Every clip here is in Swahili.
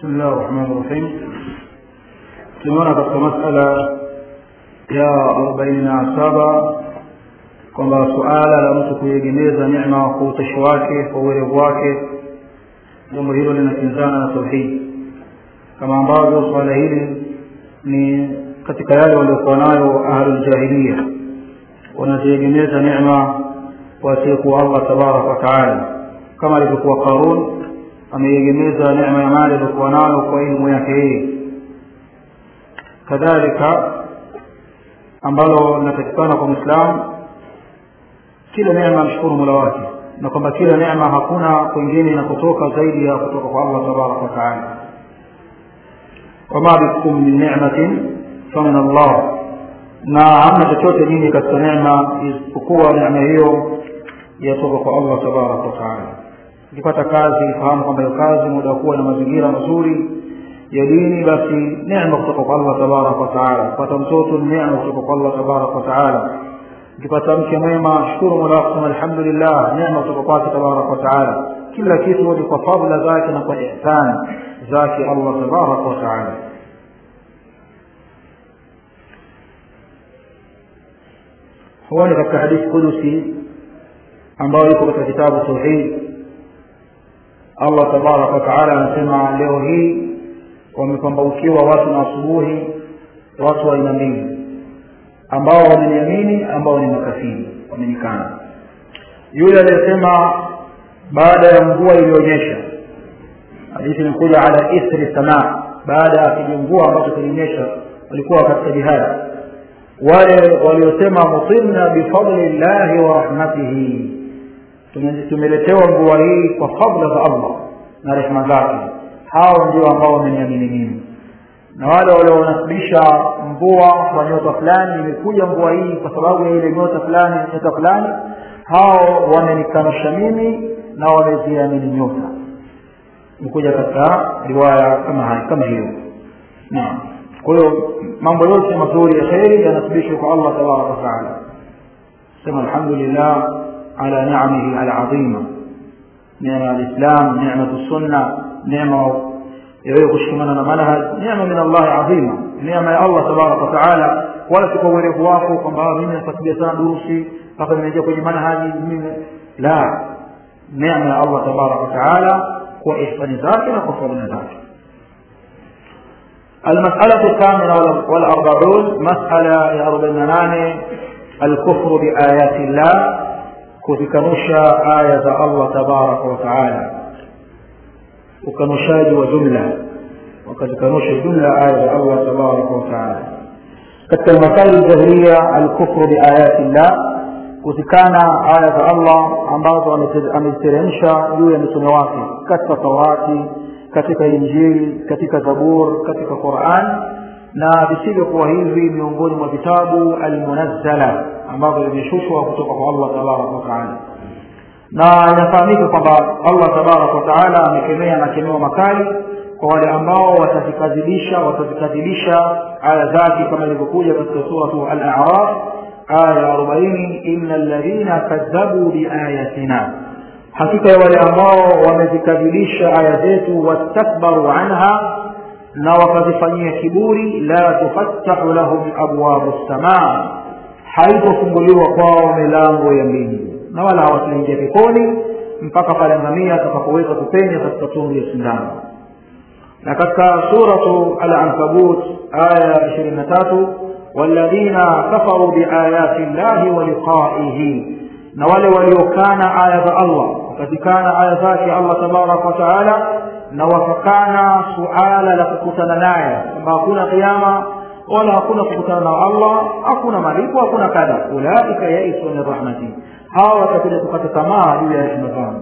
بسم الله الرحمن الرحيم tumeona katika masala ya arobaini na saba kwamba suala la mtu kuiegemeza neema kwa utashi wake kwa uwerevu wake jambo hilo linakinzana na tauhidi kama ambavyo suala hili ni katika yale waliokuwa nayo ahluljahiliya wanaziegemeza neema wasiyekuwa allah tabaraka wataala kama alivyokuwa qarun ameiegemeza neema ya mali aliyokuwa nayo kwa elimu yake yeye kadhalika ambalo linapatikana kwa mwislamu kila neema amshukuru mola wake na kwamba kila neema hakuna kwingine inakotoka zaidi ya kutoka kwa allah tabaraka wataala wama bikum min nimatin famin allah na hamna chochote nyinyi katika neema isipokuwa neema hiyo yatoka kwa allah tabaraka wataala ukipata kazi ifahamu kwamba hiyo kazi muda wa kuwa na mazingira mazuri ya dini basi neema kutoka kwa allah tabaraka wataala kupata mtoto ni neema kutoka kwa allah tabaraka wataala ukipata mke mwema shukuru mola wako sema alhamdulillah neema kutoka kwake tabaraka wataala kila kitu ni kwa fadla zake na kwa ihsani zake allah tabaraka wataala huoni katika hadithi kudusi ambayo iko katika kitabu tauhid allah tabaraka wataala anasema leo hii wamepambaukiwa watu na asubuhi watu wa aina mbili ambao wameniamini ambao ni makafiri wamenikana yule aliyesema baada ya mvua iliyoonyesha hadithi imekuja ala ithri samaa baada ya kijumvua ambacho kilionyesha walikuwa katika jihadi wale waliosema mutirna bifadli llahi wa rahmatihi tumeletewa mvua hii kwa fadla za allah na rehma zake hao ndio ambao wameniamini mimi na wale walionasibisha mvua kwa nyota fulani imekuja mvua hii kwa sababu ya ile nyota fulani nyota fulani hao wamenikanusha mimi na wameziamini nyota imekuja katika riwaya kama hai kama hiyo naam kwa hiyo mambo yote mazuri ya kheri yanasibishwa kwa allah tabaraka wataala sema alhamdulillah ala niamihi alazima neema ya lislam nematu sunna neema yawewe kushikamana na manhaj neema min allahi adhima neema ya allah tabaraka wataala wala si kwa uwerevu wako kwamba mimi nafuatilia sana durusi mpaka nimeingia kwenye manhaji mimi la neema ya allah tabaraka wataala kwa ihsani zake na kwa fadhila zake المسألة الثامنة والأربعون مسألة يا أربعين الكفر بآيات الله كتكنشا آية الله تبارك وتعالى ukanushaji wa jumla wakazikanusha jumla aya za allah tabaraka wataala katika masaili jahiliya alkufru biayati llah kuzikana aya za allah ambazo ameziteremsha juu ya mitume wake katika taurati katika injili katika zabur katika quran na visivyokuwa hivi miongoni mwa vitabu almunazzala ambavyo vimeshushwa kutoka kwa allah tabaraka wataala na inafahamika kwamba allah tabaraka wataala amekemea makemeo makali kwa wale ambao watazikadhibisha watazikadhibisha aya zake kama ilivyokuja katika suratu al-a'raf aya arobaini ina ladhina kadhabu biayatina hakika ya wale ambao wamezikadhibisha aya zetu wastakbaru anha na wakazifanyia kiburi la tufattahu lahum abwabu lsamaa haitofunguliwa kwao milango ya mbingu na wala hawataingia peponi mpaka pale ngamia atakapoweza kupenya katika tundu ya sindano na katika suratu al-ankabut aya ishirini na tatu walladhina kafaru biayati llahi wa liqaihi na wale waliokana aya za allah wakazikana aya zake allah tabaraka wataala na wakakana suala la kukutana naye kwamba hakuna kiama wala hakuna kukutana na allah hakuna malipo hakuna kadha ulaika yaisu min rahmati hawa watakuja kukata tamaa juu ya rehema zangu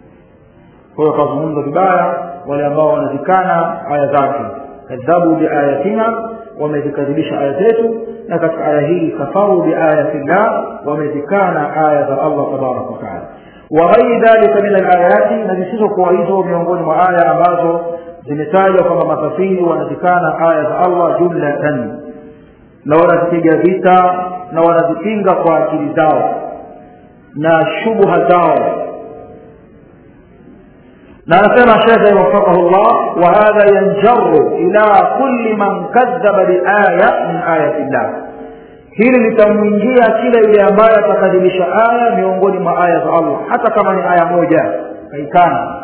kwa hiyo akazungumza vibaya wale ambao wanazikana aya zake kadhabu biayatina wamezikadhibisha aya zetu na katika aya hii kafaru biayati llah wamezikana aya za allah tabaraka wataala waghairi dhalika min alayati na zisizokuwa hizo miongoni mwa aya ambazo zimetajwa kwamba makafiri wanazikana aya za allah jumlatan na wanazipiga vita na wanazipinga kwa akili zao na shubha zao na anasema shekhe wafaqahu llah wa hadha yanjaru ila kulli man kadhaba biaya min ayati llah hili litamwingia kila yule ambaye atakadhibisha aya miongoni mwa aya za allah hata kama ni aya moja kaikana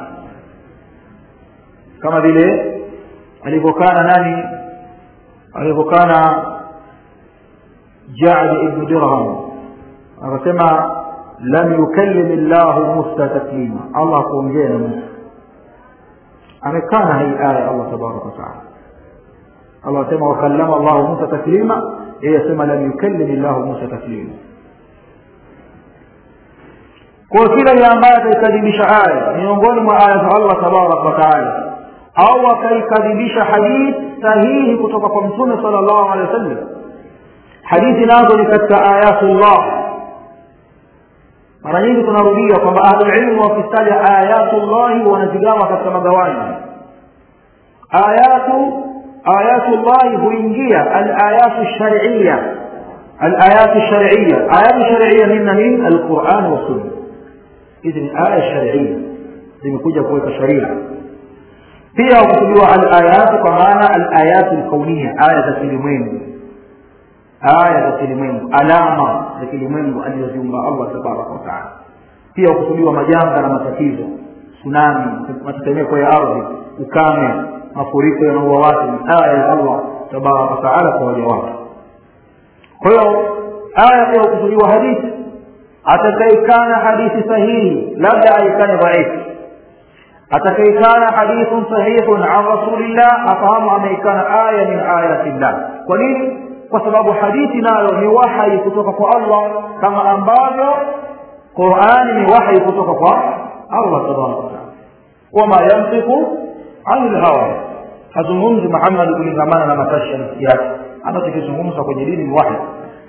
kama vile alivyokana nani alivyokana jadi ibnu dirham akasema lam yukallim llahu musa taklima allah akuongea na musa amekana hii aya allah tabaraka wataala allah asema wakallama llahu musa taklima yeye asema lam yukallim llahu musa taklima kwa kila yule ambaye ataikadhibisha aya miongoni mwa aya za allah tabaraka wataala au akaikadhibisha hadithi sahihi kutoka kwa mtume sala llahu alehi wa sallam hadithi nazo ni katika ayatullah mara nyingi tunarudia kwamba ahlulilmu wakitaja ayatullahi wanazigawa katika magawanyo ayatu ayatullahi huingia alayatu shariya alayatu shariya ayatu shariya nina nini alquran wasunna hizi ni aya sharia zimekuja kuweka sharia pia hukusudiwa alayatu kwa maana alayatu lkaunia aya za kilimwengu aya za kilimwengu alama za kilimwengu alizoziumba allah tabaraka wataala pia hukusudiwa majanga na matatizo tsunami matetemeko ya ardhi ukame mafuriko yanaua watu ni aya ya allah tabaraka wataala kwa waja wake kwa hiyo aya pia hukusudiwa hadithi atakaikana hadithi sahihi labda aikane dhaifu atakaikana hadithun sahihun an rasulillah afahamu ameikana aya min ayati llah kwa nini kwa sababu hadithi nayo ni wahai kutoka kwa allah kama ambavyo qurani ni wahai kutoka kwa allah tabaraka wataala wama yantiku ani lhawa hazungumzi muhammadi kulingamana na matashi ya nafsi yake anachokizungumza kwenye dini ni wahi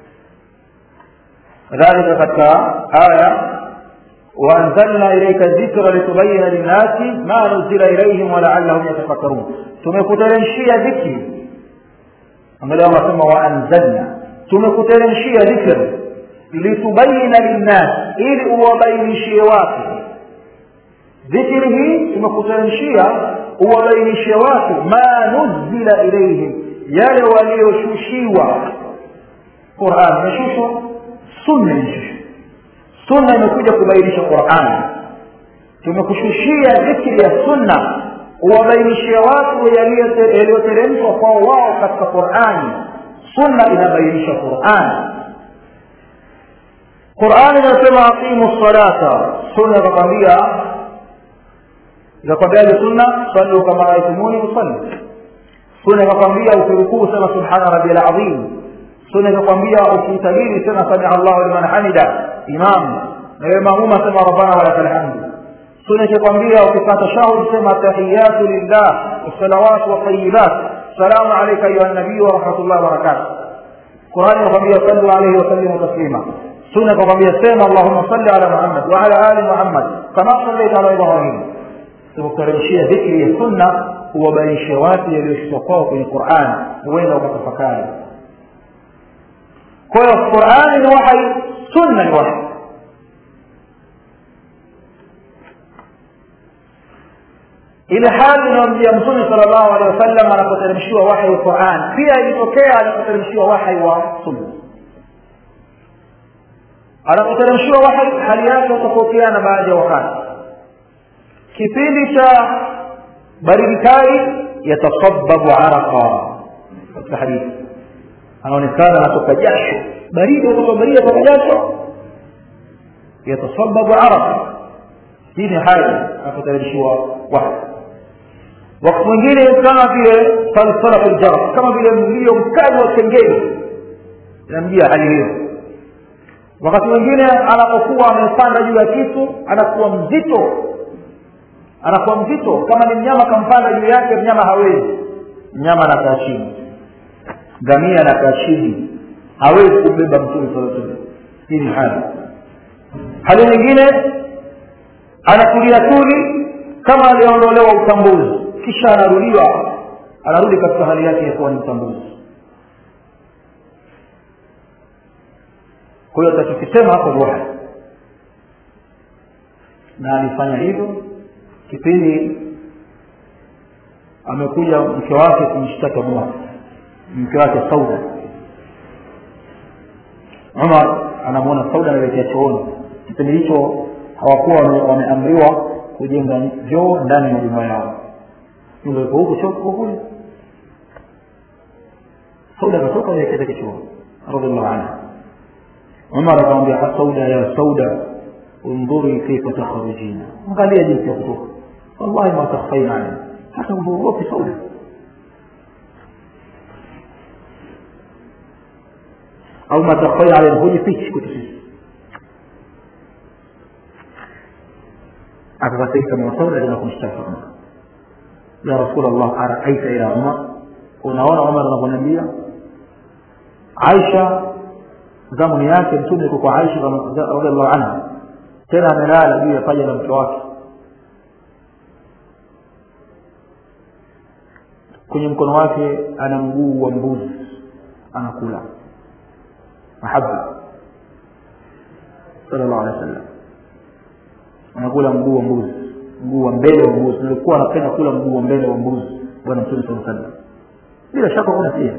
kadhalika katika aya وأنزلنا إليك الذكر لتبين للناس ما نزل إليهم ولعلهم يتفكرون tumekuteremshia dhikri angalia wanasema waanzalna tumekuteremshia dhikri litubayina linnas ili uwabainishie watu dhikri hii tumekuteremshia uwabainishie watu ma nuzila ilaihim yale walioshushiwa quran imeshushwa sunna imeshushwa sunna imekuja kubainisha qurani tumekushushia dhikri ya sunna uwabainishie watu yaliyoteremshwa kwao wao katika qurani sunna inabainisha qurani qurani inasema aqimu salata sunna ikakwambia ikakwambiaje sunna sallu kama raaitumuni usalli sunna ikakwambia ukirukuu sema subhana rabi alazim sunna ikakwambia ukiitabiri sema samia allahu liman hamida imam na wewe maamuma sema rabbana walaka lhamdu sunna ikakwambia ukikaa tashahud sema tahiyatu lillah wasalawatu watayibat salamu alaika ayuha nabiyu warahmatullahi wabarakatuh qurani inakwambia sallu alaihi wasallimu taslima sunna ikakwambia sema allahuma salli ala muhammad waala ali muhammad kama sallaita ala ibrahim tumekuteremshia dhikri ya sunna huwabainishia watu yaliyoshuka kwao kwenye qurani huenda ukatafakari kwa hiyo qurani ni wahai sunna ni wahai ile hali inayomjia mtume sala llahu alehi wasallam anapoteremshiwa wahai wa quran pia ilitokea anapoteremshiwa wahai wa sunna anapoteremshiwa wahai hali yake hutofautiana baadhi ya wakati kipindi cha baridi kali yatasababu araqa katika hadithi anaonekana anatoka jasho baridi kutoka baridi atoka jasho yatasababu araqa hii ni hali anapoteremshiwa wahai wakati mwingine kama vile salsalatu ljarab kama vile mlio mkali wa kengeli inamjia hali hiyo wakati mwingine anapokuwa amepanda juu ya kitu anakuwa mzito anakuwa mzito kama ni mnyama kampanda juu yake mnyama hawezi mnyama anakaa chini ngamia anakaa chini hawezi kumbeba mtume saa salam hii ni hali hali nyingine anatulia tuli kama aliondolewa utambuzi kisha anarudiwa anarudi katika hali yake ya kuwa ni mtambuzi kwa hiyo atakikisema hapo ni wahyi na alifanya hivyo kipindi amekuja mke wake kumshtaki umar mke wake sauda umar anamwona sauda anaelekea chooni kipindi hicho hawakuwa wameamriwa kujenga vyoo ndani ya majumba yao nyumba iko huku choo kiko kule sauda akatoka anaelekea zake chooni radiallahu anha umar akamwambia sauda ya sauda undhuri kaifa takhrujina angalia jinsi ya kutoka wallahi ma takhfaina alai hata uogopi sauda au ma takhfaina alai hujifichi kwetu sisi akakasirika mwa sauda tena kumshtaki umar ya rasul allah araaita ya umar unaona umar anavyoniambia aisha zamani yake mtume yuko kwa aisha radiallahu anha tena amelala juu ya paja la mke wake kwenye mkono wake ana mguu wa mbuzi anakula mahaba sallallahu alaihi wasallam anakula mguu wa mbuzi mguu wa mbele wa mbuzi nilikuwa anapenda kula mguu wa mbele wa mbuzi bwana mtume saa sallam bila shaka kuna pia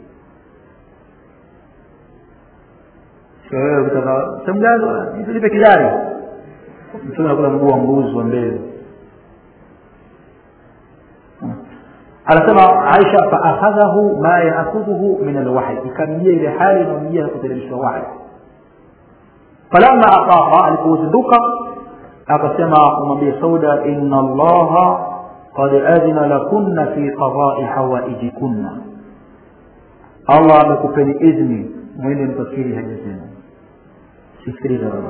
wewe ukitaka sehemu gani nitulipe kidari mtume anakula mguu wa mbuzi wa mbele anasema aisha faakhadhahu ma yaakhudhuhu min alwahyi ikamjia ile hali inayomjia na kuteremshwa wahyi falamma afaqa alipozinduka akasema kumwambia sauda inna allaha qad adhina lakunna fi qadai hawaijikunna allah amekupeni idhni mwende mkakiri haja zenu sikiliza baba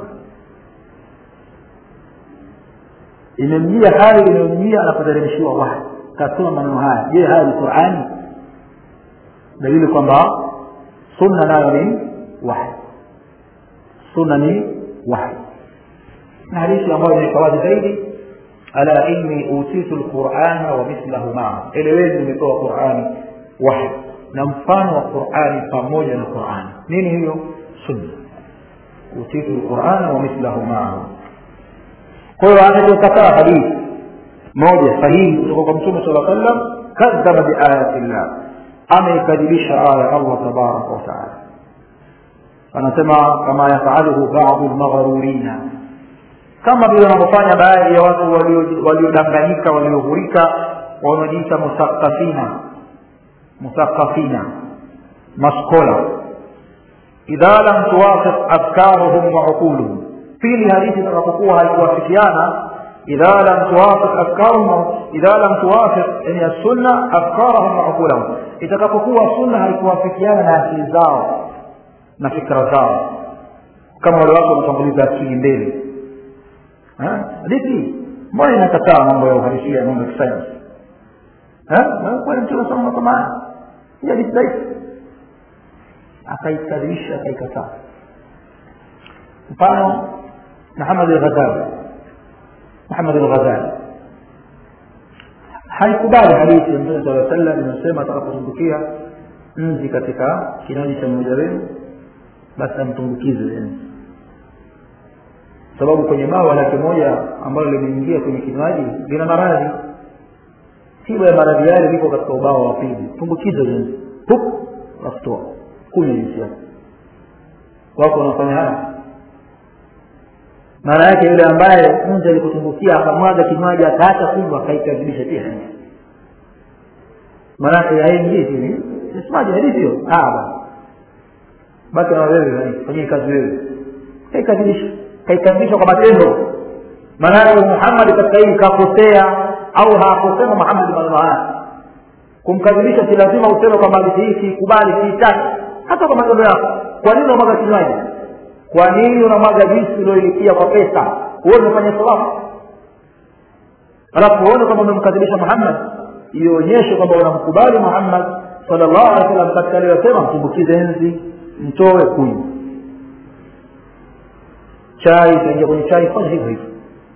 imemjia hali inayomjia anapoteremshiwa wahyi kasoma maneno haya je haya ni qurani dalili kwamba sunna nayo ni wahi sunna ni wahi na hadithi ambayo imeweka wazi zaidi ala inni utitu lqurana wa mithlahu maa eleweni nimepewa qurani wahi na mfano wa qurani pamoja na qurani nini hiyo sunna utitu lqurana wa mithlahu maa kwa hiyo anachokataa hadithi moja sahihi kutoka kwa mtume sala sallam kadhaba biayati llah ameikadhibisha aya ya allah tabaraka wataala anasema kama yafaluhu badu lmaghrurina kama vile wanavyofanya baadhi ya watu waliodanganyika walioghurika wanaojiita musakafina musakafina maskola idha lam tuwafiq afkaruhum wa uquluhum pili hadithi itakapokuwa haikuwafikiana إذا لم توافق أفكارهم إذا لم توافق يعني السنة أفكارهم وعقولهم itakapokuwa sunna haikuwafikiana na akili zao na fikra zao kama wale watu wanatanguliza akili mbele hadithi mbona inakataa mambo ya uhalisia mambo ya kisayansi kweli mtu anasoma mambo kama haya hii hadithi dhaifu akaikadhibisha akaikataa mfano muhamad al-ghazali محمد الغزالي haikubali hadithi ya mtume saa sallam inasema atakapotumbukia nzi katika kinywaji cha mmoja wenu basi amtumbukize nzi sababu kwenye bawa lake moja ambalo limeingia kwenye kinywaji lina maradhi tiba ya maradhi yale liko katika ubao wa pili tumbukize nzi pup afutoa kunywa jinsi yako wako wanafanya haya maana yake yule ambaye nje alikutumbukia akamwaga kinywaji akaacha kunywa akaikadhibisha pia maana yake haingii hivi sisemaje hadithi hiyo ah basi na wewe fanyie kazi wewe kaikadhibisha kaikadhibisha kwa matendo maana yake Muhammad katika hii kakosea au hakosema Muhammad maneno haya kumkadhibisha si lazima useme kwamba hadithi hii siikubali siitaki hata kwa maneno yako kwa nini unamwaga kinywaji kwa nini unamwaga juisi ulioilipia kwa pesa huo umefanya sawabu alafu uone kwamba umemkadhibisha muhammad ionyeshe kwamba unamkubali muhammad sallallahu alaihi wasallam katika aliyosema mtumbukize enzi mtoe kunywa chai itaingia kwenye chai fanya hivyo hivyo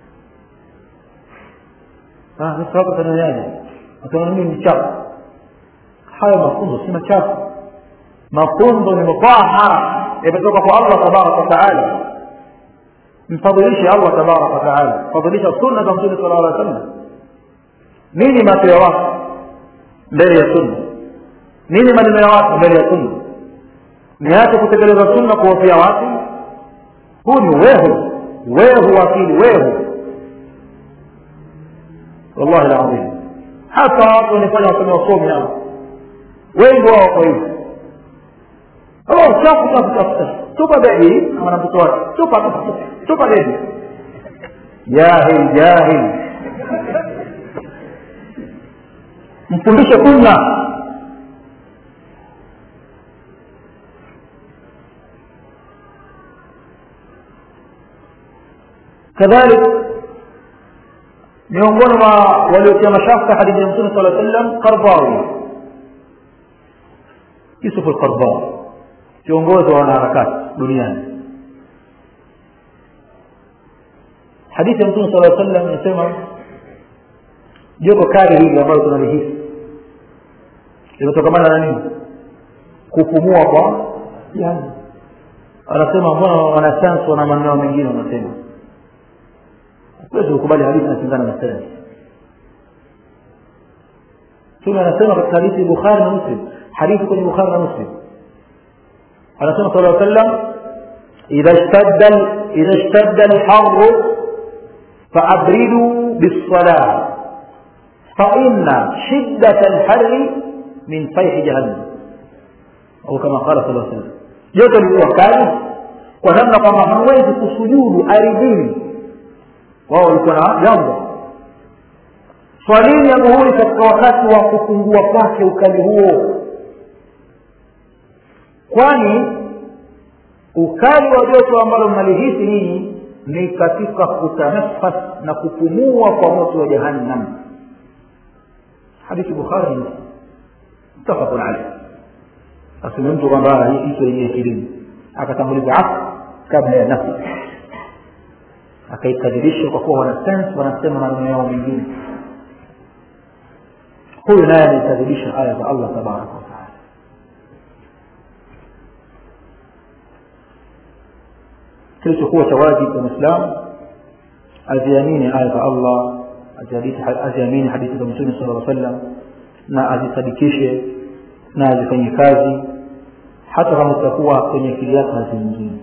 wako tananyaje ataona mimi ni chafu haya mafunzo si machafu mafunzo ni mutahara yametoka kwa allah tabaraka wataala mfadhilishe allah tabaraka wataala fadhilisha sunna za mtume sala llah sallam nini macho ya watu mbele ya sunna nini maneno ya watu mbele ya sunna niache kutekeleza sunna kuwafia watu huu ni wehu wehu wakili wehu wallahi ladhim hata watu wanafanya wasome wasomi hao wengi wao wako hivi chafu chafu chafu chafu tupa bebi ama na mtoto wake tupa tupa tupa bebi jahil jahil mfundishe sunna kadhalik miongoni mwa waliotia mashaka hadithi ya mtume sala sallam qardawi yusuf alqardawi kiongozi wa wanaharakati duniani hadithi ya mtume sala sallam inasema joto kali hili ambalo tunalihisi linatokamana na nini kupumua kwa jani anasema mbona wanasayansi wana maneno mengine wanasema huwezi kukubali hadithi inapingana na sayansi mtume anasema katika hadithi bukhari na muslim hadithi kwenye bukhari na muslim anasema sala sallam idha ishtadda idha ishtadda alharru faabriduu bisalah فإن شدة الحر من فيح جهنم أو كما قال صلى الله عليه وسلم joto likuwa kali kwa namna kwamba hawezi kusujudu ardhini wao walikuwa na jambo swalini ya muhuri katika wakati wa kupungua kwake ukali huo kwani ukali wa joto ambalo mnalihisi ninyi ni katika kutanafas na kupumua kwa moto wa jahannam hadithi bukhari na mutafaqun alayh aseme mtu kwamba hicho yenye akilini akatanguliza afu kabla ya nafsi akaikadirisha kwa kuwa wanasayansi wanasema maneno yao mengine huyu naye anaikadhibisha aya za allah tabaraka wataala kilichokuwa cha wajibu kwa mwislamu aziamini aya za allah aziamini hadithi za mtume sala lla sallam na azisadikishe na azifanye kazi hata kama zitakuwa kwenye akili yake haziingii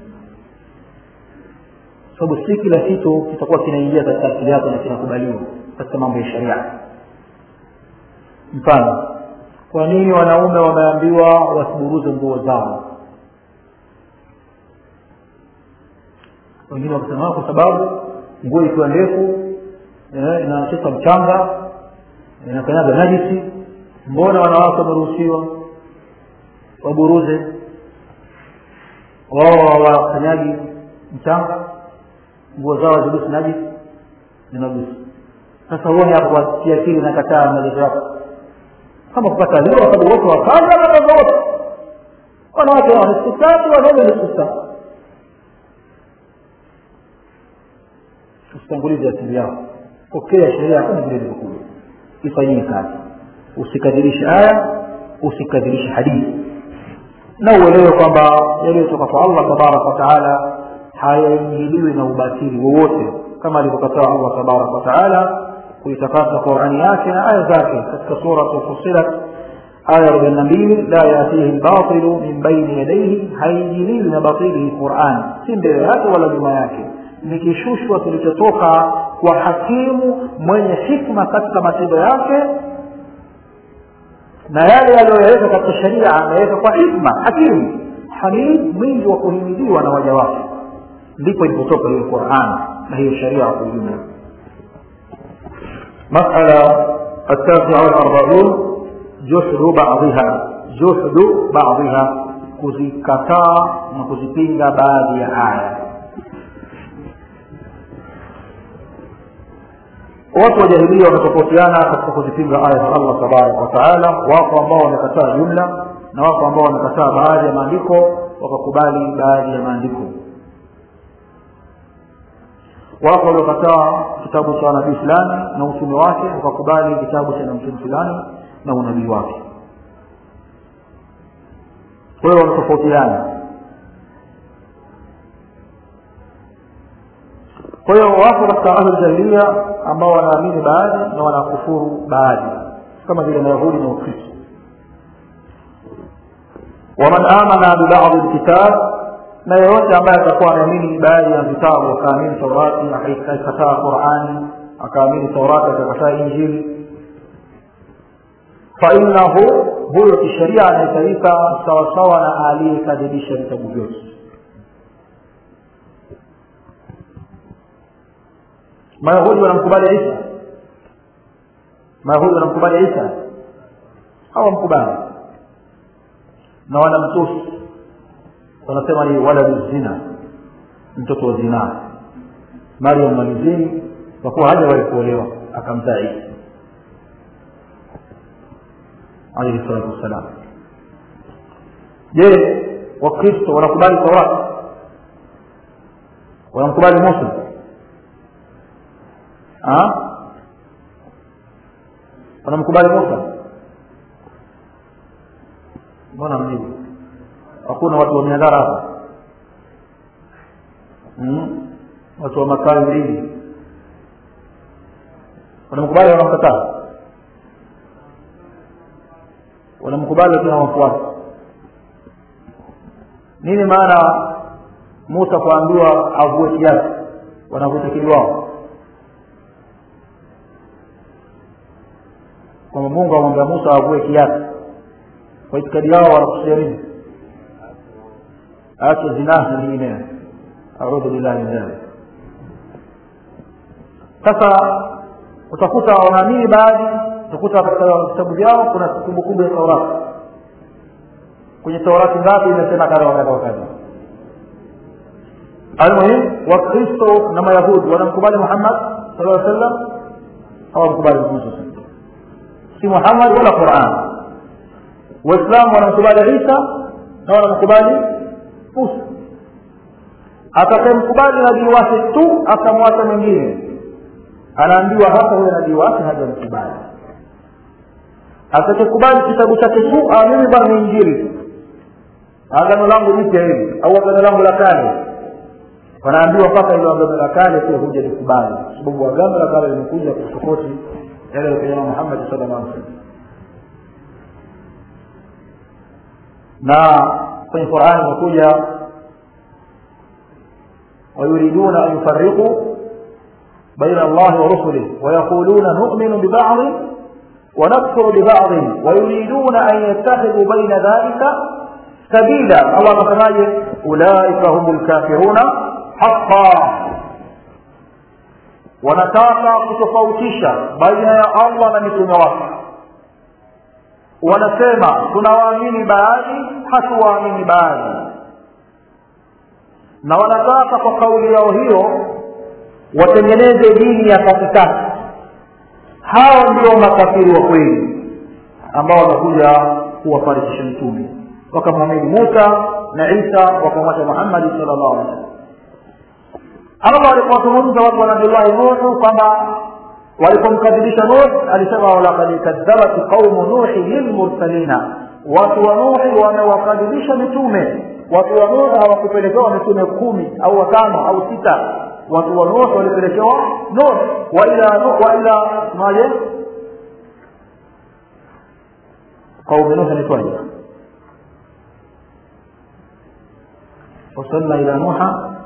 sababu si kila kitu kitakuwa kinaingia katika akili yako na kinakubaliwa katika mambo ya sharia mfano kwa nini wanaume wameambiwa wasiburuze nguo zao wengine wakisema kwa sababu nguo ikiwa ndefu inachota mchanga inakanyaga najisi mbona wanawake wameruhusiwa waburuze wao wakanyagi mchanga nguo zao hazigusi najisi zinagusi sasa huoni hapo kwa kiakili nakataa maelezo yako kama kupata leo kwa sababu wote wakaza wakaza wote wanawake wa nusu tatu wanaume nusu tatu usitangulize akili yako pokea sheria kama vile ilivyokuja ifanyie kazi usikadhirishe aya usikadhirishe hadithi na uelewe kwamba yaliyotoka kwa allah tabaraka wataala hayaingiliwi na ubatili wowote kama alivyokataa allah tabaraka wataala kuitakasa qurani yake na aya zake katika suratu fusilat aya arobaini na mbili la yatihi lbatilu min baini yadaihi haingiliwi na batili qurani si mbele yake wala nyuma yake ni kishushwa kilichotoka kwa hakimu mwenye hikma katika matendo yake na yale yaliyoyaweka katika sheria ameweka kwa hikma hakimu hamid mwingi wa kuhimidiwa na waja wake ndipo ilipotoka hiyo quran na hiyo sheria kwa ujumla مسألة التاسعة والأربعون جحد بعضها جحد بعضها kuzikataa na kuzipinga baadhi ya aya watu wa jahilia wametofautiana katika kuzipinga aya za allah tabaraka wataala wako ambao wamekataa jumla na wako ambao wamekataa baadhi ya maandiko wakakubali baadhi ya maandiko wako waliokataa kitabu cha nabii fulani na utume wake wakakubali kitabu cha mtume fulani na unabii wake kwa hiyo wametofautiana kwa hiyo wako katika ahluljahiliya ambao wanaamini baadhi na wanakufuru baadhi kama vile mayahudi na ukristo waman amana bibadhi lkitab na yeyote ambaye atakuwa anaamini baadhi ya vitabu akaamini taurati akaikataa qurani akaamini taurati akakataa injili fainahu huyo kisheria anahitajika sawasawa na aliyekadhibisha vitabu vyote mayahudi wanamkubali isa mayahudi wanamkubali isa hawamkubali na wanamtusi wanasema ni waladu zina mtoto wa zinaa mariam malizini kwa kuwa hajawahi kuolewa akamzaa isa alaihi salatu wassalam je wakristo wanakubali taurati wanamkubali musa wanamkubali musa mbona mjibu hakuna watu wa miadhara hapa mm? watu wa makawi mbili wanamkubali wanamkataa wanamkubali lakini hawamfuati nini maana musa kuambiwa avue kiasi wanavuta kili wao kwamba mungu amwambia musa avue kiasi kwa itikadi yao wanakusudia nini ache zinaa na nyingineyo audhu billahi min dhalik sasa utakuta wanaamini baadhi utakuta katika vitabu vyao kuna kumbukumbu ya taurati kwenye taurati ngapi imesema kadha wakadha wakadha almuhim wakristo na mayahudi wanamkubali muhammad sala llaw sallam hawamkubali mtume saa si muhammad wala quran waislamu wanamkubali isa na wanamkubali musa atakayemkubali nabii wake tu akamwacha mwingine anaambiwa hapa huyo nabii wake hajamkubali atakayekubali kitabu chake tu mimi bwana ni injili agano langu jipya hili au agano langu la kale wanaambiwa mpaka ilo agano la kale pia huja likubali kwa sababu agano la kale limekuja kusokoti yale ya muhammadi sala llah salam na kwenye qurani imekuja ويريدون أن يفرقوا بين الله ورسله ويقولون نؤمن ببعض ونكفر ببعض ويريدون أن يتخذوا بين ذلك سبيلا الله مثلا أولئك هم الكافرون حقا wanataka kutofautisha baina ya allah na mitume wake wanasema tunawaamini baadhi hatuwaamini baadhi na wanataka kwa kauli yao hiyo watengeneze dini ya katikati hao ndio makafiri wa kweli ambao wanakuja kuwafarikisha mtume wakamwamini musa na isa wakamwacha muhammadi sal llahu alih wasallam allah alipowazungumza watu wa nabillahi nuhu kwamba walipomkadhibisha nuh alisema walakad kadhabat qaumu nuhi lilmursalina watu wa nuhi wamewakadhibisha mitume watu wa nuh hawakupelekewa mitume kumi au watano au sita watu wa nuh walipelekewa nuh waila waila maje قوم نوح نتوجه وصلنا إلى نوح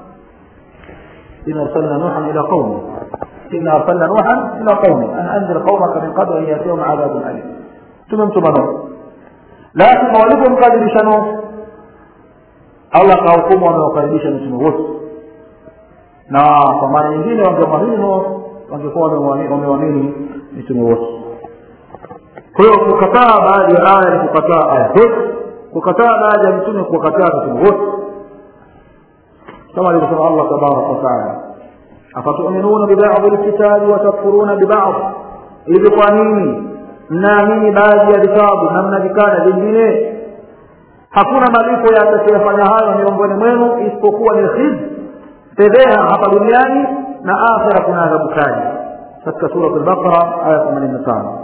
إن أرسلنا نوحا إلى قومه إن أرسلنا نوحا إلى قومه أن أنذر قومك من قبل أن يأتيهم عذاب أليم ثم ثم نوح لكن ولكم قادر نوح Allah kahukumu wamewakaribisha mitume wote na kwa maana nyingine wangemwamini Nuh wangekuwa wamewamini mitume wote kwa hiyo kukataa baadhi ya aya ni kukataa aya zote kukataa baadhi ya mitume kuwakataa mitume wote kama alivyosema allah tabaraka wataala afatuminuna bibadhi lkitabi watakfuruna bibadhi hivi kwa nini mnaamini baadhi ya vitabu na mnavikana vingine hakuna malipo ya atakayefanya hayo miongoni mwenu isipokuwa ni khiz fedheha hapa duniani na akhira kuna adhabu kali katika surat lbaqara aya themanini na tano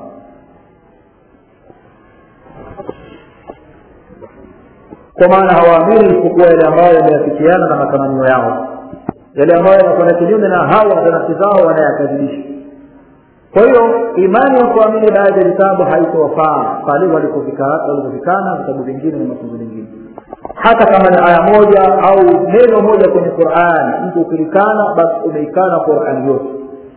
kwa maana hawaamini isipokuwa yale ambayo yameafikiana na matamanio yao yale ambayo yanakwenda kinyume na hawa za nafsi zao wanayakadhibisha kwa hiyo imani ya kuamini baadhi ya vitabu haitowafaa pale walipofikana vitabu vingine na mafunzo mengine hata kama ni aya moja au neno moja kwenye qurani mtu ukilikana basi umeikana qurani yote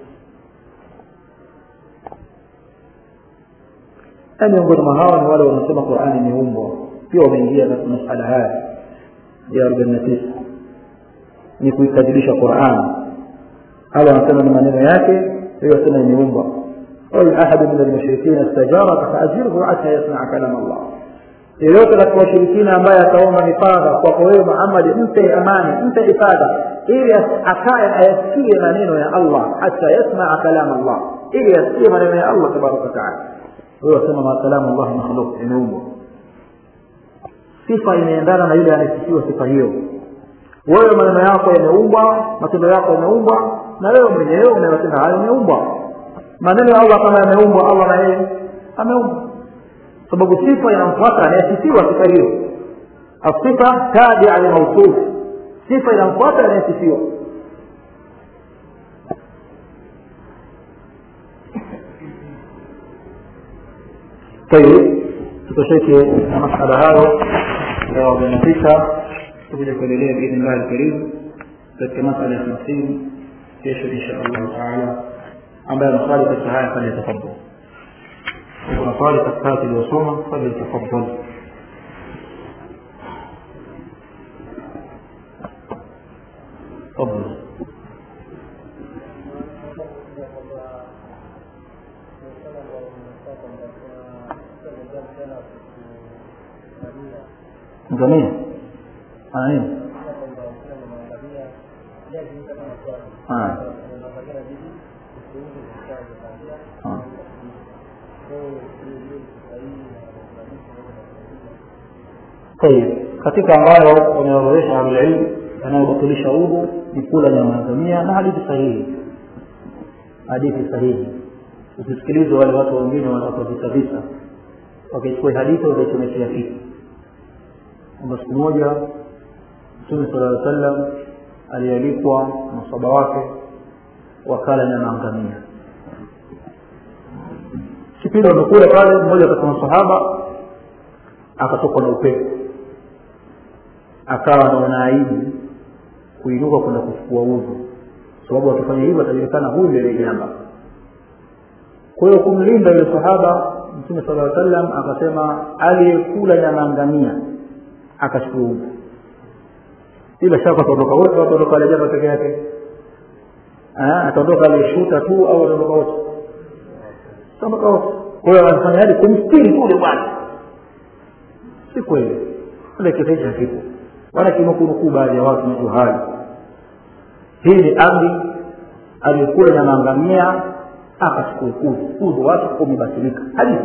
na miongoni mwa hawa ni wale wanasema qurani imeumbwa pia wameingia katika masala haya ya arobaini na tisa ni kuikadhibisha qurani hawa wanasema ni maneno yake hiyo wasema imeumbwa وإن أحد من المشركين استجارك فأجره حتى يسمع كلام الله yeyote katika washirikina ambaye ataomba mifadha kwako wewe muhammadi mpe amani mpe ifadha ili akaye ayasikie maneno ya allah hata yasmaa kalam allah ili yasikie maneno ya allah tabaraka wataala wewe wasema ma kalamu llahi makhluk imeumbwa sifa imeendana na yule anayesifiwa sifa hiyo wewe maneno yako yameumbwa matendo yako yameumbwa na wewe mwenyewe unayotenda hayo yameumbwa maneno ya allah kama yameumbwa allah na yeye ameumbwa sababu sifa inamfuata anayesifiwa sifa hiyo asifa tabia limausuf sifa inamfuata anayesifiwa طيب tutosheke na masala hayo ya arobaini na tisa tutakuja kuendelea biidhni llahi lkarim katika masala ya hamsini kesho insha allahu taala ambaye anaswali katika haya falyatafadal kuna swali katika haya tuliyosoma falyatafadal تفضل ngamia ana nini Ah. Ah. طيب katika ambayo wameorodhesha ahlulilmu yanayobatilisha udhu ni kula nyama ya ngamia na hadithi sahihi hadithi sahihi usisikilize wale watu wengine wanaopavisa visa wakichukua hadithi wakaichomekea kitu kwamba siku moja mtume sala llaw sallam alialikwa masaba wake wakala nyama ngamia kipindi wamekula pale mmoja katika masahaba akatokwa na upepo akawa anaona aibu kuinuka kwenda kuchukua udhu sababu akifanya hivyo atajulikana huyu ndio jamba kwa hiyo kumlinda yule sahaba mtume sala llaw sallam akasema aliyekula nyama ngamia akachukua udhu bila shaka ataondoka wote ataondoka alejaba peke yake ataondoka aliyeshuta tu au ataondoka wote ataondoka wote kwa hiyo anafanya hadi kumstiri tu ule bwana si kweli ile kisa hichi hakipo wala kinukunukuu baadhi ya watu najua hayo hii ni amri aliyekula nyama ngamia akachukua udhu udhu wake umebatilika hadithi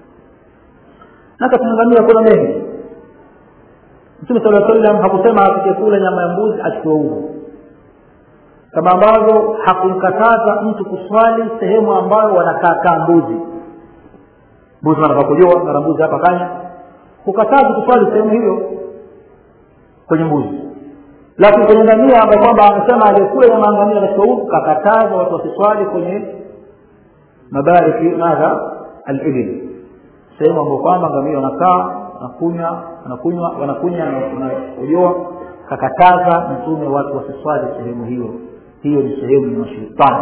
na katika ngamia kuna mengi mtume sala sallam hakusema asikekula nyama ya mbuzi achukue udhu kama ambavyo hakumkataza mtu kuswali sehemu ambayo wanakaakaa mbuzi mbuzi wanataka kujua mara mbuzi hapa kanya hukatazi kuswali sehemu hiyo kwenye mbuzi lakini kwenye ngamia ambao kwamba amesema aliyekula nyama ngamia katika udhu kakataza watu wasiswali kwenye mabariki madha alibil sehemu ambao kwamba ngamia wanakaa wanakunywa wanakunywa wanakunywa wanakojoa kakataza mtume watu wasiswali sehemu hiyo hiyo ni sehemu ya mashaitani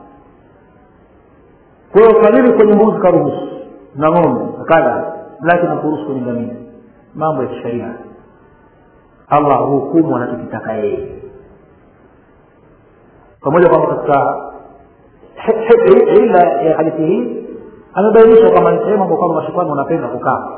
kwa hiyo kalili kwenye mbuzi karuhusu na ng'ombe akada lakini hakuruhusu kwenye ngamia mambo ya kisheria allah huhukumu anachokitaka yeye pamoja kwamba katika ila ya hadithi hii amebainisha kwamba ni sehemu ambao kwamba mashetani wanapenda kukaa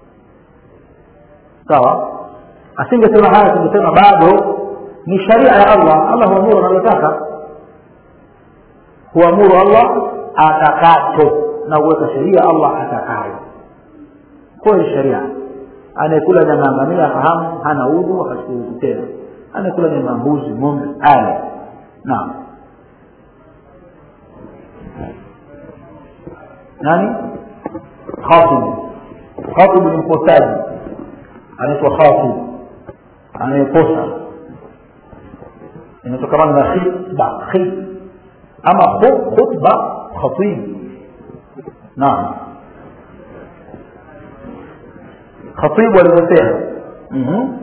sawa asingesema haya tungesema bado ni sharia ya allah allah huamuru anavyotaka huamuru allah atakacho na huweka sheria allah atakayo kwayo sheria anayekula nyama ya ngamia afahamu hana udhu akachukua udhu tena anayekula nyama ya mbuzi ng'ombe ale naam nani khatibu khatibu ni mposaji anaitwa khatib anayeposa inatokamana na khitba khit ama khu- khutba khatib naam khatibu alivyosema Mhm.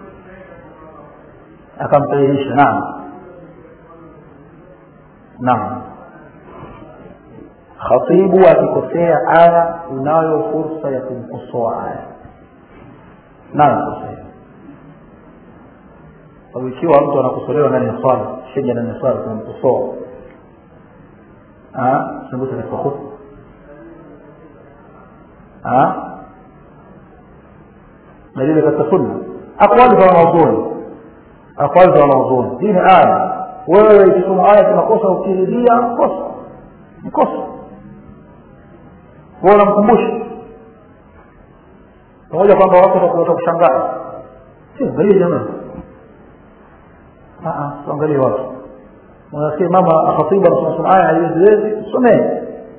akamsahihisha naam naam khatibu akikosea aya unayo fursa ya kumkosoa aya nayo kosea sababu ikiwa mtu anakosolewa ndani ya swala sheja ndani ya swala tunamkosoa sembuse katika khutba dalili katika sunna aqwali za wanazuoni aqwali za wanazuoni hii ni aya wewe ikisoma aya tunakosa ukirudia kosa ni kosa wewe unamkumbusha pamoja kwamba watu watakushangaa si angalie jamani tuangalie watu unasikia mama khatibu anasoma aya haiweziwezi somee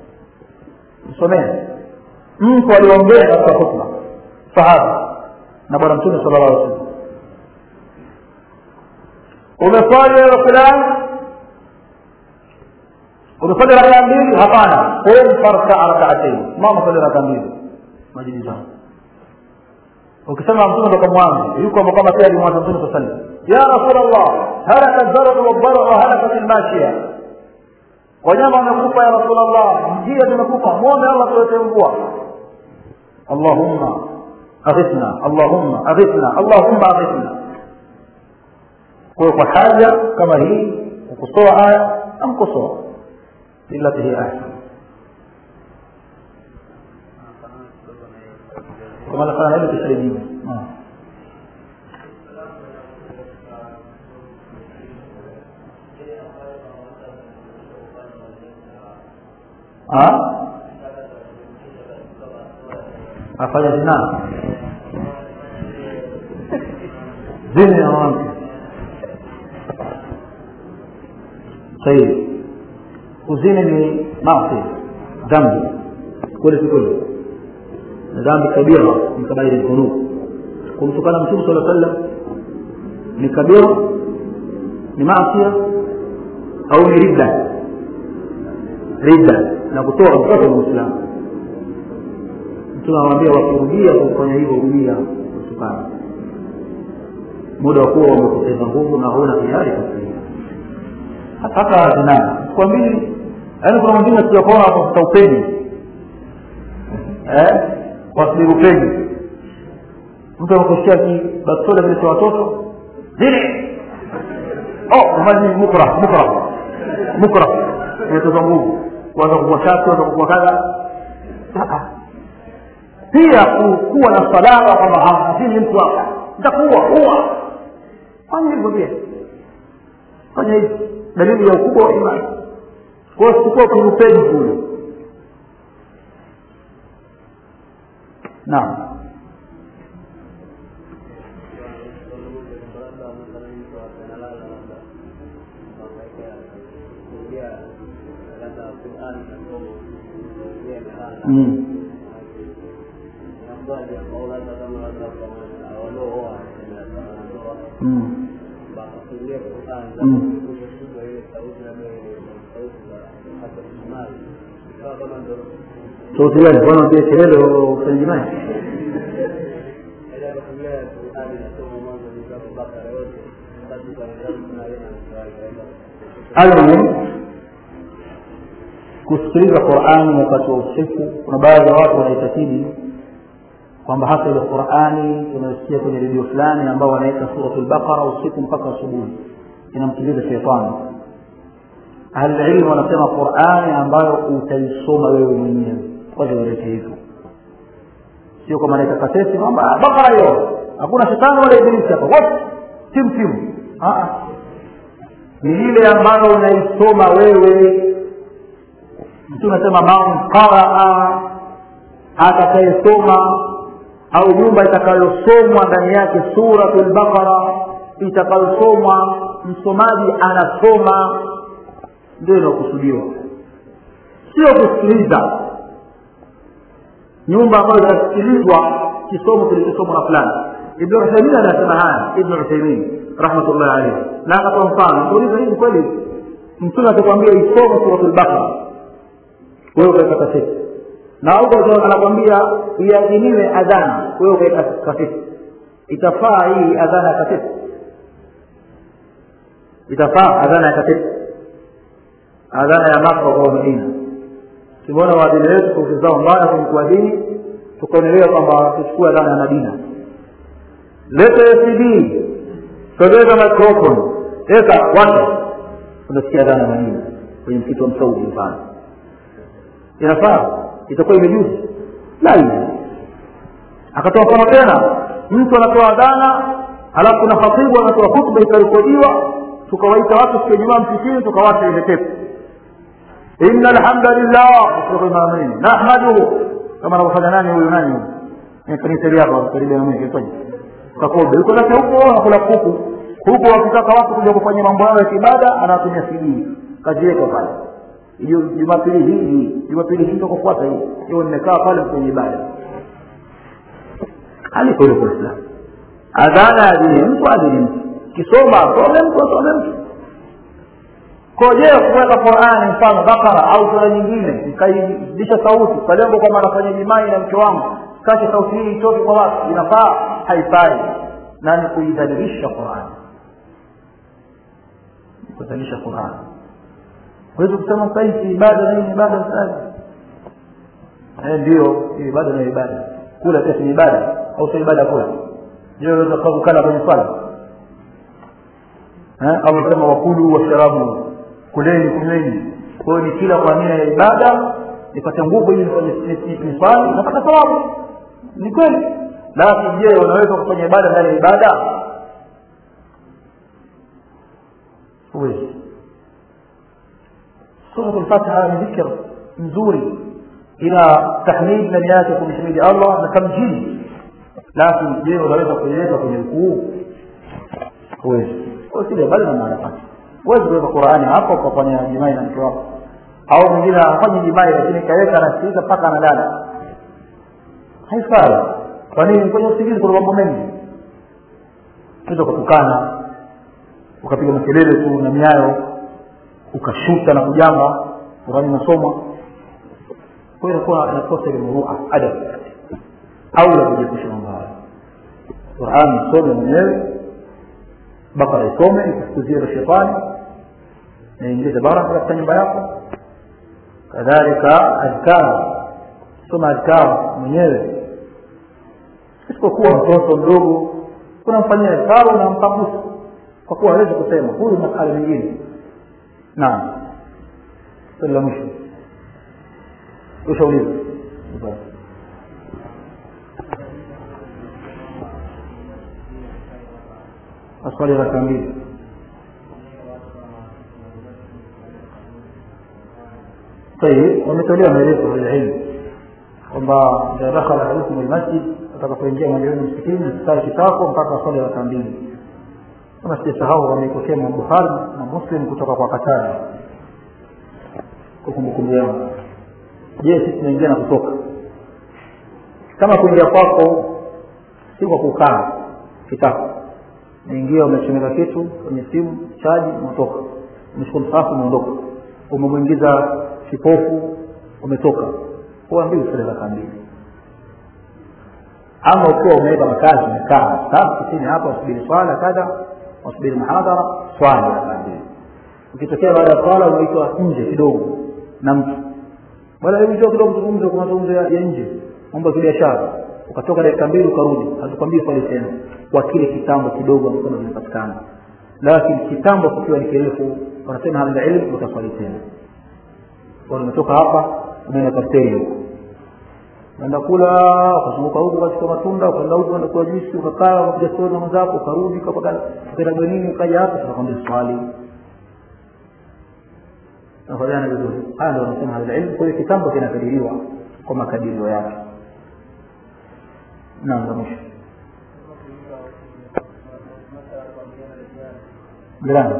somee mtu aliongea katika hutba sahaba na bwana mtume sala llahu alih wasallam umeswali wewe fulani umeswali rakaa mbili hapana qum farkaa rakaatain mama swali rakaa mbili majini zangu ukisema mtume toka mwanzo yuko kama pia alimwanza mtume saa sallam ya rasul llah halaka zaradu waldara wa halakat lmashia wanyama wamekufa ya rasul llah njia zimekufa mwombe allah tuwete mvua allahumma aghithna allahumma aghithna allahumma aghithna kwa kwa haja kama hii kukosoa aya amkosoa illati hi ahsan kama nafanya hilo kisalimu afanya zina zini na mwanamke sahihi kuzini ni maasi dhambi kweli si kweli na dhambi kabira ni kabairi dhunub kumtukana mtume sala sallam ni kabira ni maasia au ni ridda ridda na kutoa mtoto wa muislamu mtume anawambia wakirudia kufanya hivyo rudia kutukana muda wa kuwa wamepoteza nguvu na hauna hiari kufikia hata zina kwambili yaani kuna mwingine sijakuona watafuta upeni eh wasili upeni mtu anakushia kibastola vile cha watoto zile oh maji mukra mukra mukra inatoka nguvu kuanza kukua shati kuanza kukua kadha pia kuwa na salama kwamba hamzini mtu hapa nitakuua uwa fanya hivyo pia fanya hivyo dalili ya ukubwa wa imani kwa hiyo sikuwa kulupeni kule naam mm. Mm. Mm. sauti gani bwana utie kelele ufanye jimai almuhim kusikiliza qurani wakati wa usiku kuna baadhi ya watu wanaitakidi kwamba hasa ile qurani tunayosikia kwenye redio fulani ambao wanaweka suratu lbaqara usiku mpaka asubuhi inamsikiliza shetani ahlililmu wanasema qurani ambayo utaisoma wewe mwenyewe kwanza walete hivyo sio kama naita kaseti kwamba bakara hiyo hakuna shetani wala ibilisi hapa wote timu timu ni ile ambayo unaisoma wewe mtu unasema man qaraa atakayesoma au nyumba itakayosomwa ndani yake suratu lbaqara itakayosomwa msomaji anasoma ndio inaokusudiwa sio kusikiliza nyumba ambayo inasikilizwa kisomo kilichosomwa na fulani ibn uthaimin anasema haya ibn uthaimin rahmatullahi alayhi na akatoa mfano tuuliza hii kweli mtume atakwambia isome suratul baqara wewe ukaweka kaseti na huko anakwambia iadhiniwe adhana wewe ukaweka kaseti itafaa hii adhana ya kaseti itafaa adhana ya kaseti adhana ya maka kwa madina tumeona waadhini wetu sauti zao mbaya kwenye kuadhini tukaonelewa kwamba tuchukue adhana ya madina leta cd sogeza microphone weka washa unasikia adhana ya madina kwenye msitu wa msaudi mfano inafaa itakuwa imejuzi la hivi akatoa mfano tena mtu anatoa adhana halafu kuna khatibu anatoa hutuba ikarekodiwa tukawaita watu siku ya jumaa msikini tukawacha ile tepu inna alhamdulillah amin nahmaduhu kama anavyofanya nani huyu nani huyu kanisa hapa karibu na mimi kitoje kakobe yuko na huko anakula kuku huko wakitaka watu kuja kufanya mambo yao ya kibada anatumia CD kajiweka pale jumapili hii hii jumapili hii kufuata hii hiyo nimekaa pale kwenye ibada aliko ile kwa Islam adhana ya dini mtu adini mtu kisoma asome mtu asome mtu koje kuweka Qur'ani mfano Bakara au sura nyingine nikaidisha sauti kwa lengo kwamba anafanya jimai na mke wangu kasha sauti hii itoke kwa watu inafaa haifai na ni kuidhalilisha Qur'ani kudhalilisha Qur'ani huwezi kusema sasa hii ibada na hii ibada sasa eh ndio ibada na ibada kula pia ni ibada au sio ibada kula je unaweza kukala kwenye swala eh au sema wakulu washarabu kuleni kunyweni kwa hiyo ni kila kwa nia ya ibada nipate nguvu ili nifanye swali napata thawabu ni kweli lakini je unaweza kufanya ibada ndani ya ibada huwezi suratul fatiha ni dhikr nzuri ina tahmid ndani yake kumhimidi allah na tamjidi lakini je unaweza kuiweka kwenye ukuu huwezi kwa sile bali na maana yake huwezi kuweka qurani hapo ukafanya jimai na mke wako au mwingine hafanyi jimai lakini kaweka anasikiliza mpaka analala haifai kwa nini kwenye usingizi kuna mambo mengi unaweza kutukana ukapiga makelele tu na miayo ukashuta na kujamba qurani nasoma kwa hiyo inakuwa inakosa ile murua adab au la kujiepusha mambo hayo qurani isome mwenyewe bakara isome ikufukuzie na shetani naingize baraka katika nyumba yako kadhalika adhkar soma adhkar mwenyewe isipokuwa mtoto mdogo unamfanyia adhkar unamkabusa kwa kuwa hawezi kusema huyu masala mengine naam swali la mwisho ushauliza maswali ya raka mbili طيب wametolewa maelezo ya ilmu kwamba idha dakhala ahadukum almasjid atakapoingia mmoja wenu msikitini mstari kitako mpaka swali raka mbili kama sijasahau wameipokea Imam Bukhari na Muslim kutoka kwa Katari kwa kumbukumbu yangu je sisi tunaingia na kutoka kama kuingia kwako si kwa kukaa kitako naingia umechomeka kitu kwenye simu chaji umetoka umeshika msafu umeondoka umemwingiza kipofu umetoka huwa mbili sura raka mbili ama ukiwa umeweka makazi umekaa safu chini hapa usubiri swala kadha usubiri muhadhara swala raka mbili ukitokea baada ya swala unaitwa nje kidogo na mtu baada ya njoo kidogo tuzungumze kwa mazungumzo ya nje mambo ya kibiashara ukatoka dakika mbili ukarudi hatukwambii swali tena kwa kile kitambo kidogo ambacho kinapatikana lakini kitambo kikiwa ni kirefu wanasema hali ilmu utaswali tena kwa nimetoka hapa umeenda kasteri huko unaenda kula ukazunguka huko katika matunda ukaenda huko unaenda kwa juisi ukakaa ukapiga stori na mwenzako ukarudi ukaenda bwenini ukaja hapa tunakwambia swali tunafanyana vizuri haya ndio wanasema hali ilmu kwa hiyo kitambo kinakadiriwa kwa makadirio yake naam za mwisho jirani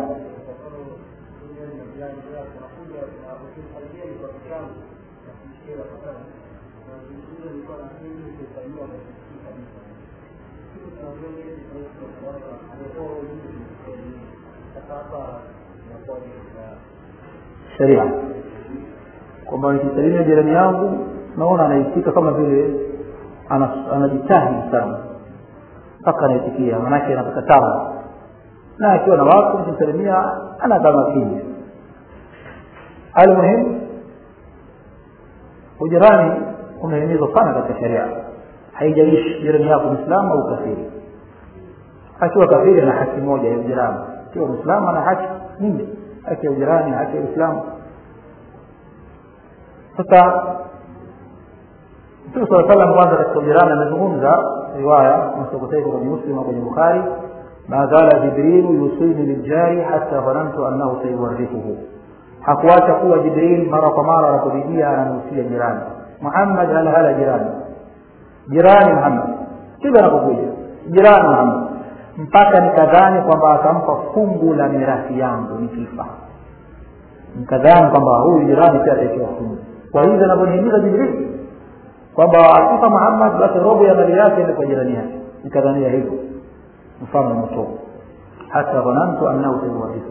sheria kwamba nikisalimia jirani yangu naona anaitika kama vile ana- anajitahidi sana mpaka anaitikia manake anapata tabu na akiwa na watu nikimsalimia anakaa makini almuhimu ujirani umehimizwa sana katika sheria haijalishi jirani yako mwislamu au kafiri akiwa kafiri ana haki moja ya ujirani akiwa mwislamu ana haki nyingi haki ya ujirani haki ya uislamu sasa mtume saa salam kwanza katika ujirani amezungumza riwaya nasokoteka kwenye muslim au kwenye bukhari ma zala jibrilu yusini liljari hata dhanantu annahu sayuwarithuhu hakuacha kuwa jibril mara kwa mara anapojijia ananusia jirani muhammad hala hala jirani jirani muhammad kila anapokuja jirani muhammad mpaka nikadhani kwamba atampa fungu la mirathi yangu nikifa nikadhani kwamba huyu jirani pia ataekewa fungu kwa hivyo anavyonihimiza jibril kwamba akifa muhammad basi robo ya mali yake ni kwa jirani yake nikadhania hivyo mfano umetoka hata dhanantu annahu sayuwarithuhu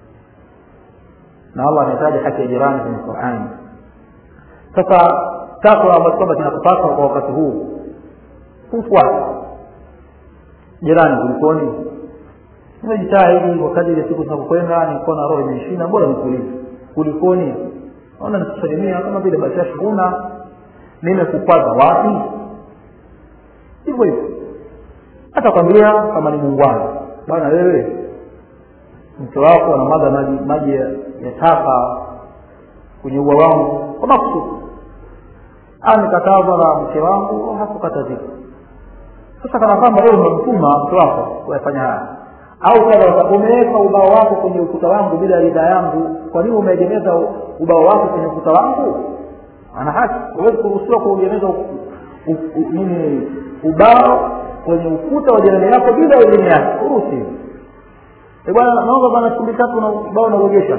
na allah ametaja haki ya jirani kwenye qurani sasa takwa ambacho kwamba kinakupaswa kwa wakati huu kufuata jirani kulikoni nimejitahidi kwa kadri ya siku zinapokwenda nilikuwa na roho imeshina bora nikuulize kulikoni naona nikusalimia kama vile bashasha huna nimekukwaza wapi hivyo hivyo hata kwambia kama ni muungwana bwana wewe mke wako anamwaga maji maji ya ya taka kwenye ua wangu kwa makusudi amekatazwa na mke wangu hakukatazika sasa kana kwamba wewe umemtuma mke wako kuyafanya haya au kadha umeweka ubao wako kwenye ukuta wangu bila ridhaa yangu kwa nini umeegemeza ubao wako kwenye ukuta wangu ana haki huwezi kuruhusiwa kuegemeza u- u- u- nini ubao kwenye ukuta wa jirani yako bila idhini yake uruhusi Eh, bwana naomba bwana chumbi tatu na ubao nauegesha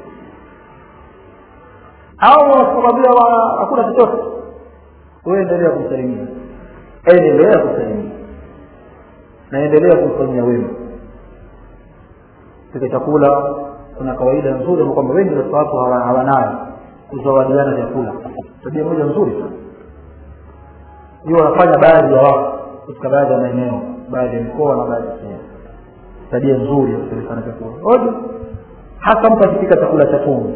au wasikwambia hakuna chochote wewe endelea kumsalimia endelea kumsalimia na endelea kumfanyia wema katika chakula kuna kawaida nzuri ambayo kwamba wengi katika watu hawa- hawanayo kuzawadiana vyakula tabia moja nzuri sana hiyo wanafanya baadhi ya watu katika baadhi ya maeneo baadhi ya mikoa na baadhi ya sehemu tabia nzuri ya kupelekana chakula oje hasa mtu akipika chakula cha tumbo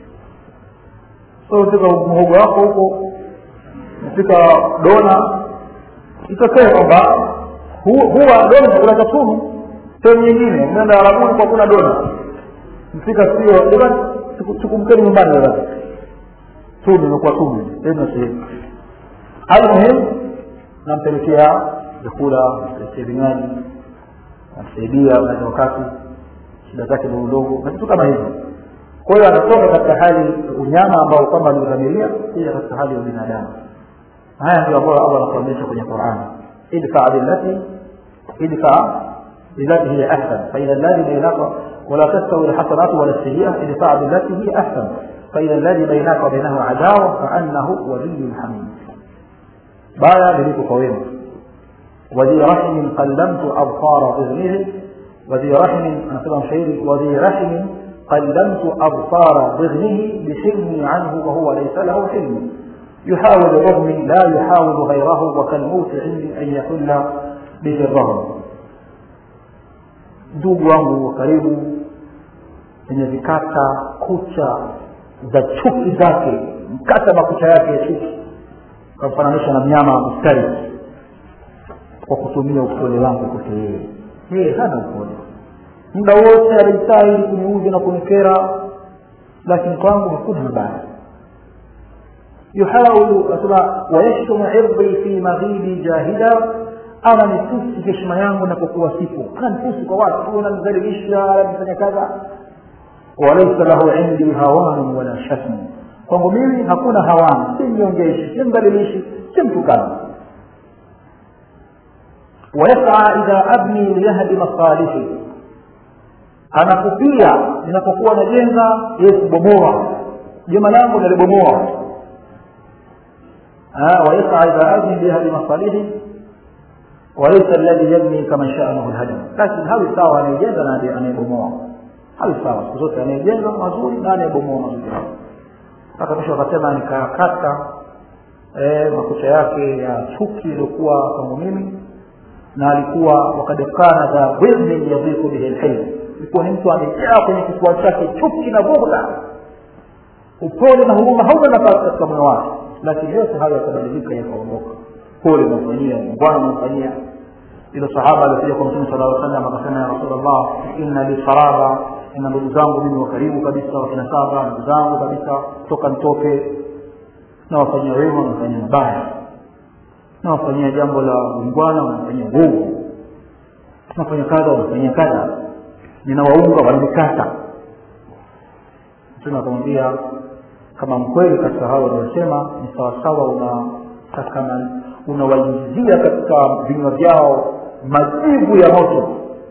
so pika mhogo wako huko mpika dona itokee kwamba hu- huwa dona chakula cha tumu sehemu nyingine mnaenda arabuni kwa kuna dona mpika sio jamani chuku- chukumkeni nyumbani jamani tunu imekuwa tunu ena sehemu almuhimu nampelekea vyakula nampelekea vinywaji namsaidia wakati wakati shida zake ndogo ndogo na vitu kama hivyo kwa hiyo anatoka katika hali unyama ambao kwamba aliudhamiria kuja katika hali ya binadamu haya ndio ambayo allah anatuonyesha kwenye qurani idfa billati idfa billati hiya ahsan faidha alladhi bainaka ولا تستوي الحسنات ولا السيئة ادفع بالتي هي أحسن فإذا الذي بينك وبينه عداوة فأنه ولي حميد بايا لذلك قويمة وذي رحم قلمت أبصار ضغنه وذي رحم أنا سبب شعيري وذي رحم قلمت أبصار ضغنه بحلمي عنه وهو ليس له حلم يحاول رغمي لا يحاول غيره وكالموت عندي أن يحل به الرغم ndugu wangu wa karibu wenye vikata kucha za chuki zake mkata makucha yake ya chuki kamfananisha na mnyama mstari kwa kutumia upole wangu kwake yeye yeye hana upole muda wote alijitahidi kuniudhi na kunikera lakini kwangu hakuna mabaya yuhawilu asema wayashtumu irdhi fi maghibi jahida ana nitusi heshima yangu napokuwa sipo ana nitusi kwa watu ananidhalilisha ananifanya kadha walaisa lahu indi hawanun wala shatm kwangu mimi hakuna hawani si mnyongeshi si mdhalilishi si mtukana ويسعى إذا أبني ليهدم صالحي anakupia ninapokuwa najenga yeye kubomoa jema langu nalibomoa ويسعى إذا أبني ليهدم صالحي walaisa alladhi yabni kama sha'nuhu alhadam lakini hawi sawa anayejenga na anayebomoa hawi sawa siku zote anayejenga mazuri na anayebomoa mazuri hayo mpaka mwisho akasema nikakata eh, makucha yake ya chuki iliyokuwa kwangu mimi na alikuwa wakad kana dha dhilmin yadhiku bihi lhilm ilikuwa ni mtu amejaa kwenye kifua chake chuki na bughda upole na huruma hauna nafasi katika moyo wake lakini yote hayo yakabadilika yakaondoka pole unamfanyia ungwana unamfanyia ilo sahaba alikuja kwa mtume sala salam akasema ya rasulllah inna li saraba ina ndugu zangu mimi wa karibu kabisa wakina saba ndugu zangu kabisa toka nitoke nawafanyia wema wanafanyia mabaya nawafanyia jambo la ungwana wanafanyia nguvu nafanya kadha wanafanyia kadha ninawaunga wananikata mtume akamwambia kama mkweli katika hao wanaosema ni sawasawa una unawaingizia katika vinywa vyao majivu ya moto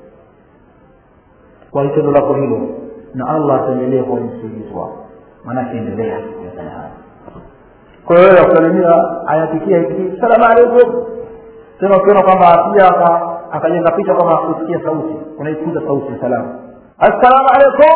kwa tendo lako hilo na allah ataendelea kuwa msaidizi wako maanake endelea kufanya haya kwa hiyo wewe kusalimia ayapikia hiki salamu alaikum tena ukiona kwamba pia akajenga picha kwamba kusikia sauti unaikuza sauti ya salamu assalamu alaikum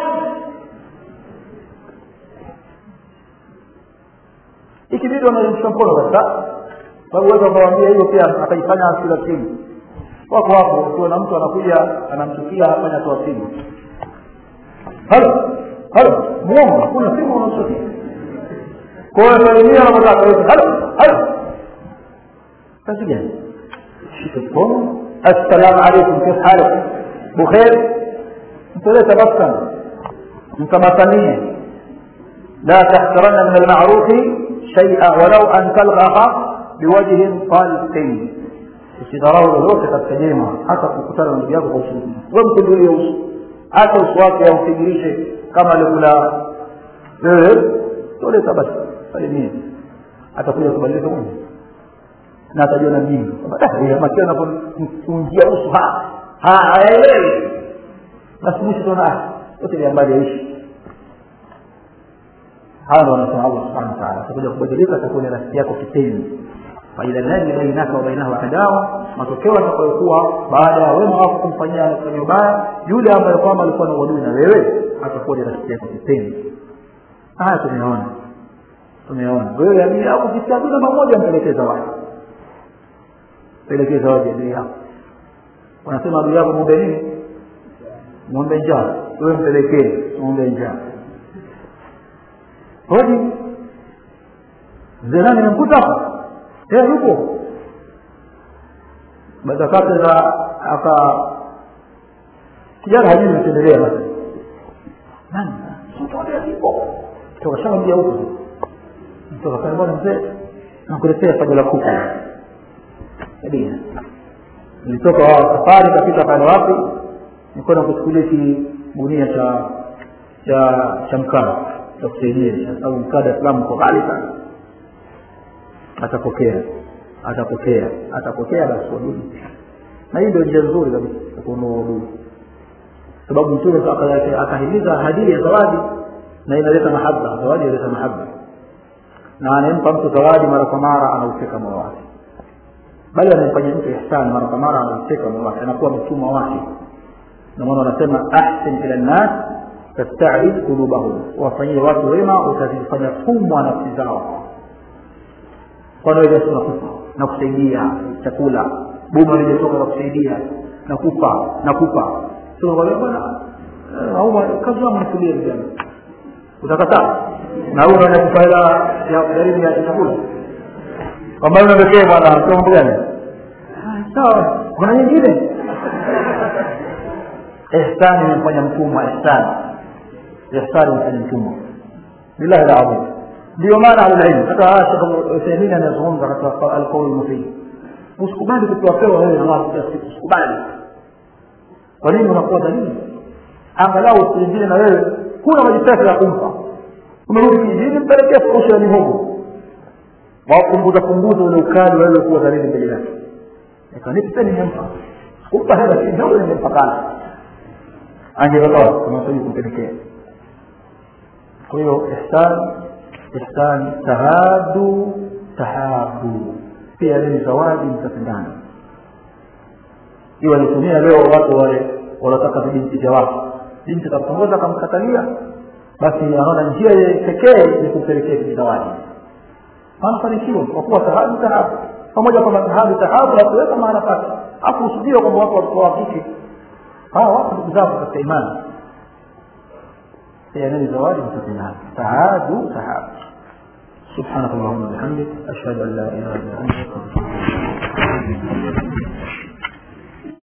ikibidi wanarudisha mkono kabisa sababu uweza ukawambia hiyo pia akaifanya asila simu wako hapo ukiwa na mtu anakuja anamchukia afanya toa simu halo halo muongo hakuna simu unaochukia kwa hiyo salimia anapotaka yote halo halo kazi gani shika mkono assalamu alaikum kif halik bukhair mtolee tabassam mtamasanie la tahtaranna min almarufi shaia walau an talgha biwajhin talqin usidharau lolote katika jema hata kukutana na ndugu yako kwa ushiriki we mkunjulie uso hata uso wake aufigirishe kama alikula wewe tole tabasi salimie atakuja kubadilika mwenye na atajiona mjini makia anapoingia uso haelewi basi mwisho tuona yote ni ambali yaishi hawa ndo wanasema allah subhanahu wa taala atakuja kubadilika atakuwa ni rafiki yako kipenzi faidha ladhi bainaka wa bainahu adawa matokeo atakayokuwa baada ya wema wako kumfanyia anafanya ubaya yule ambaye kwamba alikuwa na uadui na wewe atakuwa ni rafiki yako kipenzi haya tumeona tumeona wewe amini au ukisikia tu namba moja mpelekee zawadi pelekee zawadi adui yako wanasema adui yako mwombe nini mwombe njaa wewe mpelekee mwombe njaa hodi mzee nani namkuta hapa eh yupo baada kake za aka kijana hajui natendelea basi nani mtoto yupo toka shamwambia huko toka pale bwana mzee nakuletea paja la kuku sabia nilitoka safari kapita pale wapi nilikuwa nakuchukulia kigunia cha cha cha mkaa cha kusaidia sababu mkaa Dar es Salaam uko ghali sana atapokea atapokea atapokea basi wadudu na hii ndio njia nzuri kabisa ya kuondoa wadudu sababu mtume akahimiza hadili ya zawadi na inaleta mahaba zawadi inaleta mahaba na anayempa mtu zawadi mara kwa mara anauteka moyo wake bali anayemfanyia mtu ihsani mara kwa mara anauteka moyo wake anakuwa mtumwa wake na maana wanasema ahsin ila nnas tastabid qulubahum wafanyie watu wema utazifanya tumwa nafsi zao wanaweza nakupa na kusaidia chakula boma limetoka na kusaidia nakupa nakupa bwana kazi wangu nitulie vijana utakataa na huyu unaenda kupa hela ya jaribu ya chakula kwamba una pekee bwana mambo gani sawa kuna nyingine ihsani imefanya mtumwa ihsani ihsani imefanya mtumwa billahi alazim ndio maana ahlulilmu hata shekh uthaimin anazungumza katika alqaul mufid usikubali kupewapewa wewe na watu kila siku usikubali kwa nini unakuwa dhalili angalau usiingine na wewe kuna majipesa ya kumpa umerudi kijijini mpelekea furusha ya mihogo wapunguza punguza ule ukali wewe kuwa dhalili mbele yake ikanipa nimempa kumpa hela kidogo nimempa kana angetotoa tunasudi kumpelekea kwa hiyo ihsan ihsan tahadu tahabu pia ni zawadi mtapendana hiyo walitumia leo watu wale wanaotaka vibinti vya watu binti katongoza akamkatalia basi anaona njia pekee ni kumpelekea kijizawadi anafanikiwa kwa kuwa sahabu sahabu pamoja kwamba sahabu sahabu hakuweka maana pake hakuhusudiwa kwamba watu walikuwa wakike hawa watu ndugu zako katika imani يعني زواج متقنات تعادوا تعادوا سبحانك اللهم وبحمدك أشهد أن لا إله إلا أنت أستغفرك